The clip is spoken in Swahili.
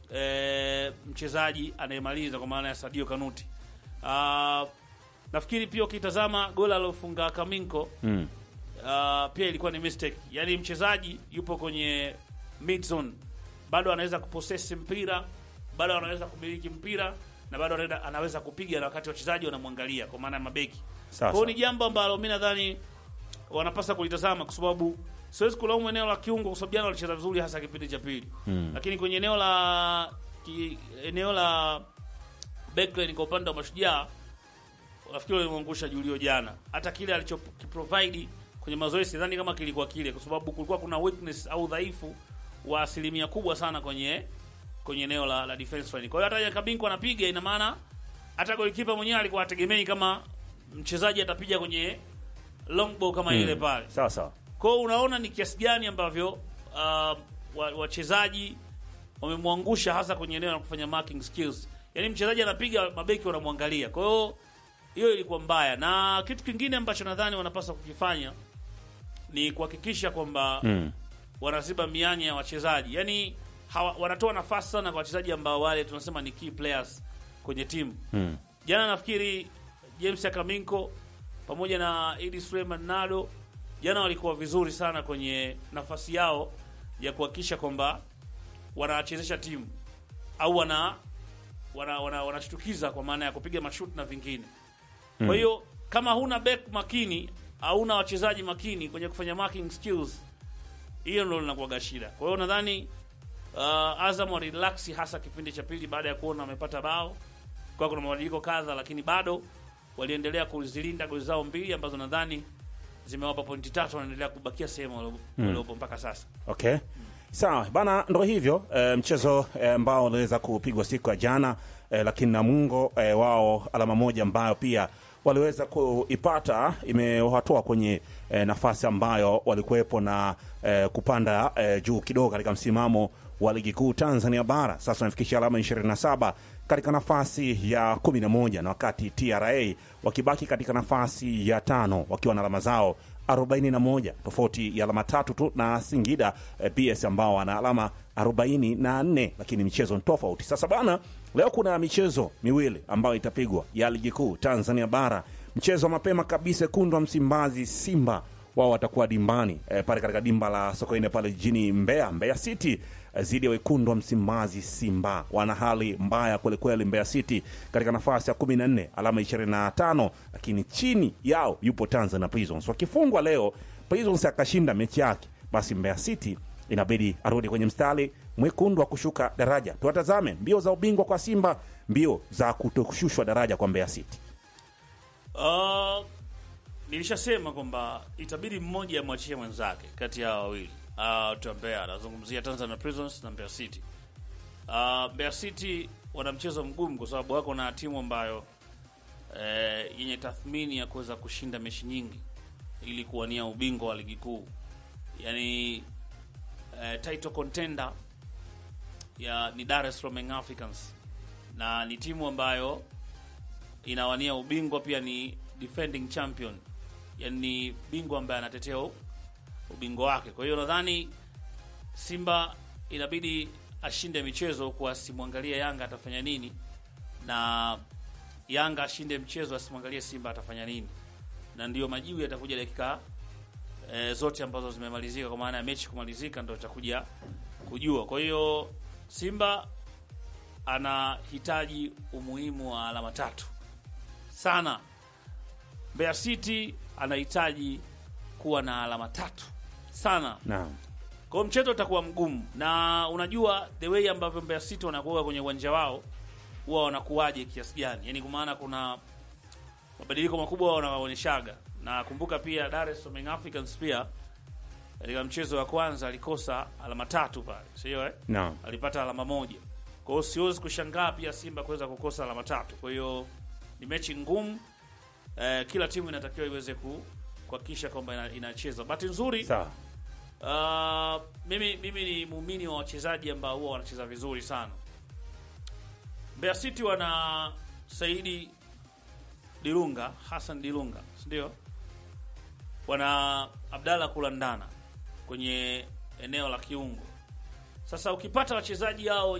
eh, mchezaji anayemaliza kwa maana ya Sadio Kanuti. Ah, nafikiri pia ukitazama goli alilofunga Kaminko Mm. uh, pia ilikuwa ni mistake. Yaani mchezaji yupo kwenye mid zone, bado anaweza kupossess mpira, bado anaweza kumiliki mpira na bado anaweza, anaweza kupiga na wakati wachezaji wanamwangalia, kwa maana ya mabeki. Sawa, Kwa hiyo ni sawa. jambo ambalo mimi nadhani wanapaswa kulitazama, kwa sababu siwezi kulaumu eneo la kiungo, kwa sababu jana walicheza vizuri, hasa kipindi cha pili Mm. lakini kwenye eneo la ki, eneo la backline kwa upande wa Mashujaa nafikiri walimwangusha Julio jana. Hata kile alichokiprovide kwenye mazoezi sidhani kama kilikuwa kile, kwa sababu kulikuwa kuna weakness au udhaifu wa asilimia kubwa sana kwenye kwenye eneo la, la defense line. Kwa hiyo hata Yakabinko anapiga, ina maana hata golikipa mwenyewe alikuwa ategemei kama mchezaji atapiga kwenye long ball kama ile pale. Sawa sawa. Kwa hiyo unaona ni kiasi gani ambavyo uh, wa- wachezaji wamemwangusha hasa kwenye eneo la kufanya marking skills. Yaani mchezaji anapiga, mabeki wanamwangalia. Kwa hiyo hiyo ilikuwa mbaya, na kitu kingine ambacho nadhani wanapaswa kukifanya ni kuhakikisha kwamba Mm. wanaziba mianya ya wachezaji, yaani hawa, wanatoa nafasi sana kwa wachezaji ambao wale tunasema ni key players kwenye timu. Mm. Jana nafikiri James Akaminko pamoja na Idi Suleiman Nado jana walikuwa vizuri sana kwenye nafasi yao ya kuhakikisha kwamba wanachezesha timu au wana wana wana- wanashtukiza kwa maana ya kupiga mashuti na vingine. Kwa hiyo kama huna back makini au huna wachezaji makini kwenye kufanya marking skills, hiyo ndio linakuwa shida. Kwa hiyo nadhani uh, Azam walirelax hasa kipindi cha pili baada ya kuona wamepata bao kwa kuna mabadiliko kadha, lakini bado waliendelea kuzilinda goli zao mbili ambazo nadhani zimewapa pointi tatu, wanaendelea kubakia sehemu walio- waliopo mpaka sasa. Okay. Sawa bana, ndo hivyo e, mchezo eh, ambao uliweza kupigwa siku ya jana e, lakini Namungo e, wao alama moja ambayo pia waliweza kuipata imewatoa kwenye e, nafasi ambayo walikuwepo na e, kupanda e, juu kidogo katika msimamo wa ligi kuu Tanzania bara. Sasa wanafikisha alama 27 katika nafasi ya 11 na wakati TRA wakibaki katika nafasi ya tano wakiwa na alama zao 41 tofauti ya alama tatu tu na Singida eh, PS ambao wana alama 44, lakini michezo ni tofauti. Sasa bana, leo kuna michezo miwili ambayo itapigwa ya ligi kuu Tanzania bara. Mchezo wa mapema kabisa, wekundu wa Msimbazi Simba wao watakuwa dimbani eh, pale katika dimba la Sokoine pale jijini Mbeya, Mbeya City eh, dhidi ya wekundu wa Msimbazi Simba. Wana hali mbaya kwelikweli, Mbeya City katika nafasi ya 14 alama 25, lakini chini yao yupo Tanzania Prisons. Wakifungwa leo Prisons akashinda mechi yake, basi Mbeya City inabidi arudi kwenye mstari mwekundu wa kushuka daraja. Tuwatazame mbio za ubingwa kwa Simba, mbio za kutoshushwa daraja kwa Mbeya City. Uh, nilishasema kwamba itabidi mmoja amwachie mwenzake kati ya hao wawili. Uh, tuambea anazungumzia Tanzania Prisons na Mbeya City. Uh, Mbeya City wana mchezo mgumu kwa sababu wako na timu ambayo eh, yenye tathmini ya kuweza kushinda mechi nyingi ili kuwania ubingwa wa ligi kuu, yaani eh, title contender ya ni Dar es Salaam Young Africans na ni timu ambayo inawania ubingwa pia ni defending champion, yani ni bingwa ambaye anatetea u- ubingwa wake. Kwa hiyo nadhani Simba inabidi ashinde michezo huku asimwangalie Yanga atafanya nini, na Yanga ashinde mchezo asimwangalie Simba atafanya nini, na ndiyo majibu yatakuja dakika e, zote ambazo zimemalizika, kwa maana ya mechi kumalizika, ndo itakuja kujua. Kwa hiyo Simba anahitaji umuhimu wa alama tatu sana. Mbeya City anahitaji kuwa na alama tatu sana. Naam. Kwa hiyo mchezo utakuwa mgumu, na unajua the way ambavyo Mbeya City wanakuwa kwenye uwanja wao huwa wanakuwaje kiasi gani, yani kwa maana kuna mabadiliko makubwa wanaonyeshaga, na kumbuka pia Dar es Salaam Young Africans pia katika mchezo wa kwanza alikosa alama tatu pale, sio eh? Naam. alipata alama moja. Kwa hiyo siwezi kushangaa pia Simba kuweza kukosa alama tatu. Kwa hiyo ni mechi ngumu eh, kila timu inatakiwa iweze ku kuhakikisha kwamba ina- inacheza. Bahati nzuri Sawa. uh, mimi mimi ni muumini wa wachezaji ambao huwa wanacheza vizuri sana. Mbeya City wana Saidi Dilunga, Hassan Dilunga, si ndio? Wana Abdalla Kulandana kwenye eneo la kiungo. Sasa ukipata wachezaji hao